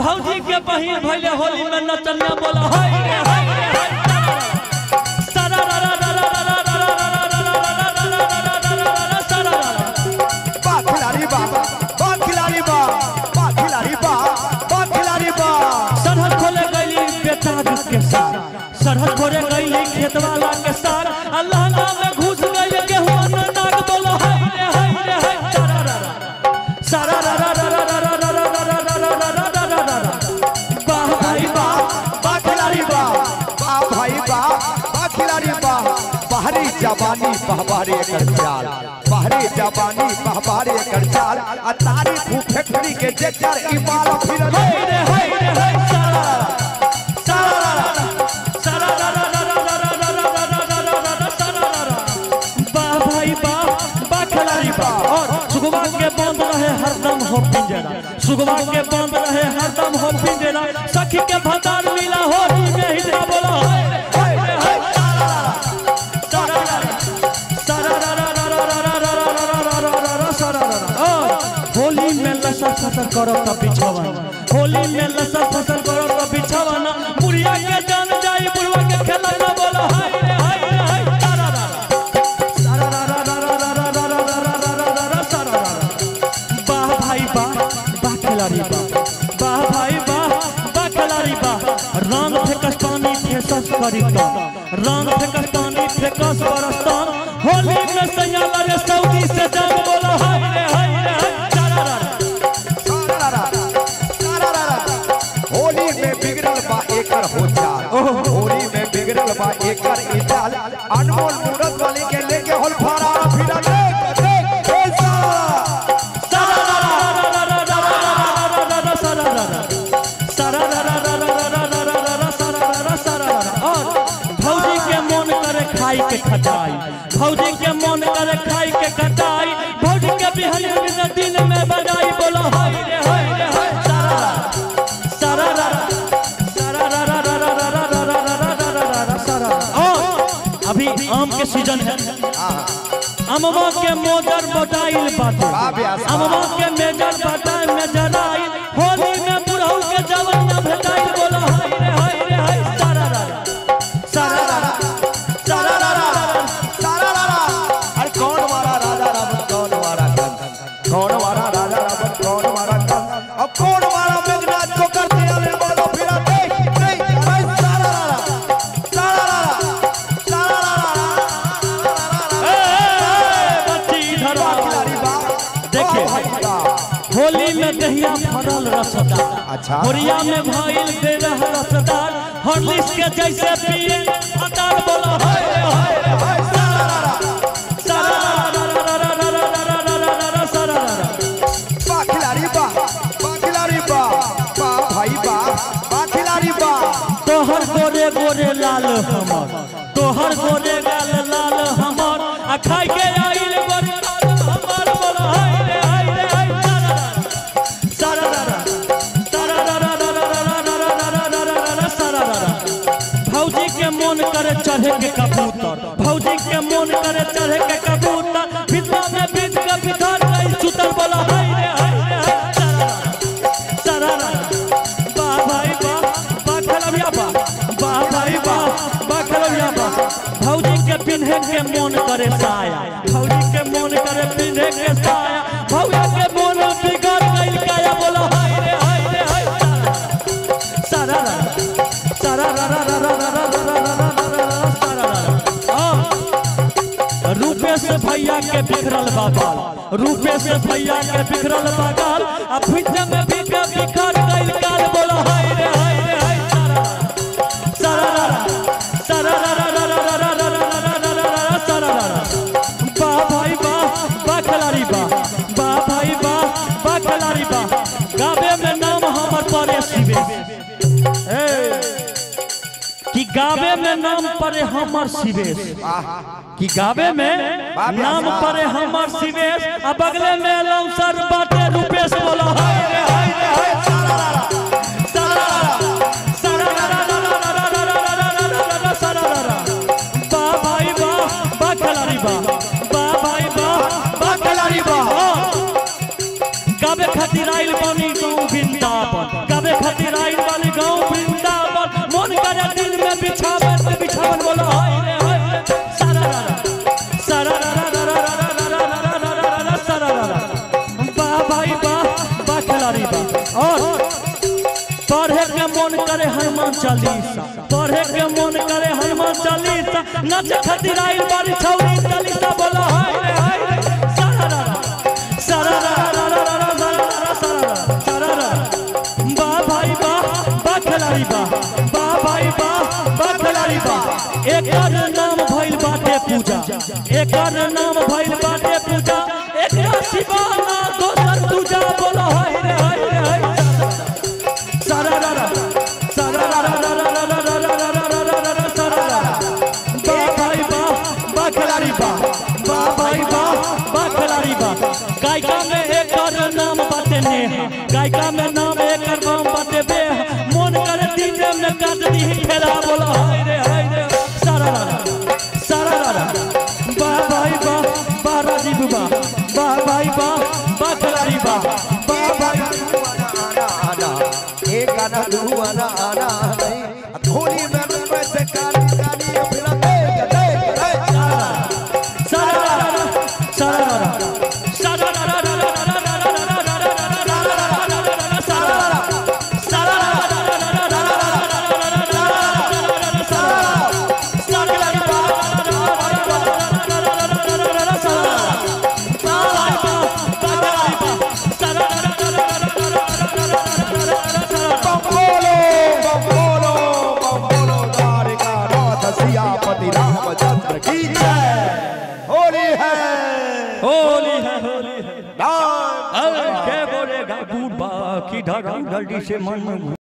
भौजी के बहिन भैले होली में नचनिया बोला हाय रे हाय रे हाय सारा रा रा रा रा रा रा रा रा रा रा रा रा रा रा रा रा रा रा सारा रा रा। बा खिलाड़ी बा बा खिलाड़ी बा बा खिलाड़ी बा बा खिलाड़ी बा सरहद खोले गईली बेटा के साथ सरहद खोले गईली खेत वाला के साथ अल्लाह नाम में घुस गई गेहूं न नाग बोलो हाय रे हाय रे हाय सारा रा रा सारा रा रा रा रा रा रा रा रा रा रा रा रा रा रा रा रा वाह भाई बा वाह बा खिलाड़ी बा बा भाई बा बा खिलाड़ी बा बाहरी जवानी बहबारे कर चाल बाहरी जवानी बहबारे कर चाल आ तारी फैक्ट्री के जेकर इमाल फिर हाय रे हाय रे हाय सारा रा रा सारा रा रा सारा रा रा रा रा रा रा रा रा रा रा रा रा रा सारा रा रा वाह भाई वाह वाह खिलाड़ी वाह और सुगवा के बंद रहे हरदम हो पिंजरा सुगवा के बंद रहे हरदम हो पिंजरा सखी के भंडार मिला होली में हिजरा बोला हाय रे, हाय रे, हाय सारा रा रा सारा रा रा रा रा रा रा रा रा रा रा रा रा सारा रा रा और होली में लसर फसर करो त बिछवाना होली में लसर फसर करो त बिछवाना बुढ़िया के जान जाई बुढ़वा के खेलना बोला हाय रे हाय रे हाय सारा रा रा सारा रा रा रा रा रा रा रा रा रा रा रा रा रा सारा रा रा वाह भाई वाह वाह खिलाड़ी वाह वाह भाई वाह वाह खिलाड़ी वाह रंग फेकस पानी फेसस करी तो रंग फेकस पानी फेकस बरस्तान होली में सैया रे सऊदी से जान बोला हाय रे हाय रे हाय सारा रा रा सारारा, सारारा। होली में बिगड़ल बा एकर हो चाल होली में बिगड़ल बा एकर ई चाल अनमोल मूरत वाली के लेके होल फरा फिरा देख देख ए सारा भौजी के मन करे खाई के खटाई भौजी के मन करे खाई के खटाई भौजी के बिहान में दिन में बजाई बोलो हाय रे हाय रे हाय सारा सारा सारा रा रा रा रा रा रा रा रा रा रा रा रा रा सारा और अभी आम के सीजन है अमवा के मोजर बटाइल बाटे वाह व्यास, वाह। अमवा के मेजर बटाइल मेजर आइल होली में बुढ़ऊ के जवान भेटाइल बोलो हाय रे हाय रे हाय सारा रा रा सारा रा रा सारा रा रा रा सारारा। अरे कौन वाला राजा रावण कौन वाला कंस कौन वाला राजा रावण कौन वाला कंस अब कौन वाला मेघनाथ को करते आने बोलो फिरा देख देख ए सारारा, सारारा, सारारा। ए, ए, बच्ची इधर बा आ। खिलाड़ी बा देखिए। बा भाई बा होली में दहिया भरल रसदार अच्छा। होलिया में भइल बेरह रसदार हॉर्लिक्स के जैसे पिए अदार बोलो हाय रे हाय रे हाय सारा सारा रा रा रा रा रा रा रा रा रा रा रा सारा रा रा बा खिलाड़ी बा बा खिलाड़ी बा बा भाई बा बा खिलाड़ी बा तोहर गोरे गोरे लाल हमर तोहर गोरे गाल लाल हमर आ खाई के आइल गोरे लाल हमर बोलो हाय रे हाय रे हाय सारा रा रा सारा रा रा सारा रा रा रा रा रा रा रा रा रा रा रा सारा रा रा भौजी के मन करे चढ़े के कबूतर भौजी के मन करे चढ़े के कबूतर भितरा में बीच के बिठार गई सुतल बोला हाय रे हाय रे हाय सारा रा सारा रा वाह भाई वाह वाह खलबिया वाह वाह भाई वाह वाह खलबिया वाह भौजी के पिन्हे के मन करे साया भौजी के मन करे पिन्हे के साया भौया के मन बिगड़ गइल काया बोलो हाय रे हाय रे हाय सारा रा सारा रा रा रा रा रा रा रा रा रा रा रा रा सारा रा हाँ। रूपेश भैया के बिखरल बागाल रूपेश भैया के बिखरल बागाल आ फिर में भी के बिखर गइल काल बोलो हाय रे हाय रे हाय सारा रा सारा रा रा सारा रा रा रा रा रा रा रा रा रा रा रा सारा रा रा वाह भाई वाह वाह खिलाड़ी वाह वाह भाई वाह वाह खिलाड़ी वाह गावे में नाम हमर परे शिवे ए, कि गावे में नाम परे हमर शिवेश कि गावे में नाम परे हमर शिवेश आ बगले में लौसर बाटे रूपेश बोला हाय रे हाय रे हाय सारा रा रा, सारा रा रा, सारा रा रा रा रा रा रा रा रा रा रा रा रा रा, सारा रा रा। वाह भाई वाह वाह खिलाड़ी वाह वाह भाई वाह वाह खिलाड़ी वाह गावे खातिर आइल बनी गाँव वृंदावन गावे खातिर पढ़े के मन करे हनुमान चालीसा पढ़े के मन करे हनुमान चालीसा नच खातिर आइल बारी छौरी चालीसा बोला हाय रे हाय रे सारा रा सारा रा रा रा रा रा रा रा सारा रा सारा रा बा भाई बा बा खिलाड़ी बा बा भाई बा बा खिलाड़ी बा एकर नाम भइल बाटे पूजा एकर नाम भइल बाटे पूजा एकरा सिवा ना दोसर पूजा बोला हाय रे हाय रे हाय सारा रा रा सारा रा रा रा रा रा रा रा रा रा रा रा रा सारा रा बा भाई बा बा खिलाड़ी बा बा भाई बा बा खिलाड़ी बा गायिका में एकर नाम बाटे नेहा गायिका में नाम एकर नाम बाटे बेहा मन करे डीजे में काट दी खेला बोला हाय रे हाय रे सारा रा रा सारा रा रा बा भाई बा बा राजीव बा बा भाई बा बा खिलाड़ी बा बा भाई आना आना एक गाना दू आना आना नहीं धोनी में मैं से काली काली फिर देख देख देख सारा रा रा सारा रा रा सारा रा रा रा रा रा रा रा रा रा रा रा रा रा रा रा रा सारा रा रा सारा रा रा रा रा रा रा रा रा रा रा रा रा रा सारा सारा रा रा रा रा रा रा रा रा रा रा रा सारा सारा बा बा बा सारा रा रा रा रा रा रा रा रा रा सारा बम्बोलो बम्बोलो बम्बोलो द्वारिका नाथ सियापति रामचंद्र की जय होली है होली है होली है राम अरे के बोलेगा बूढ़ा की धड़ा धड़ी से मन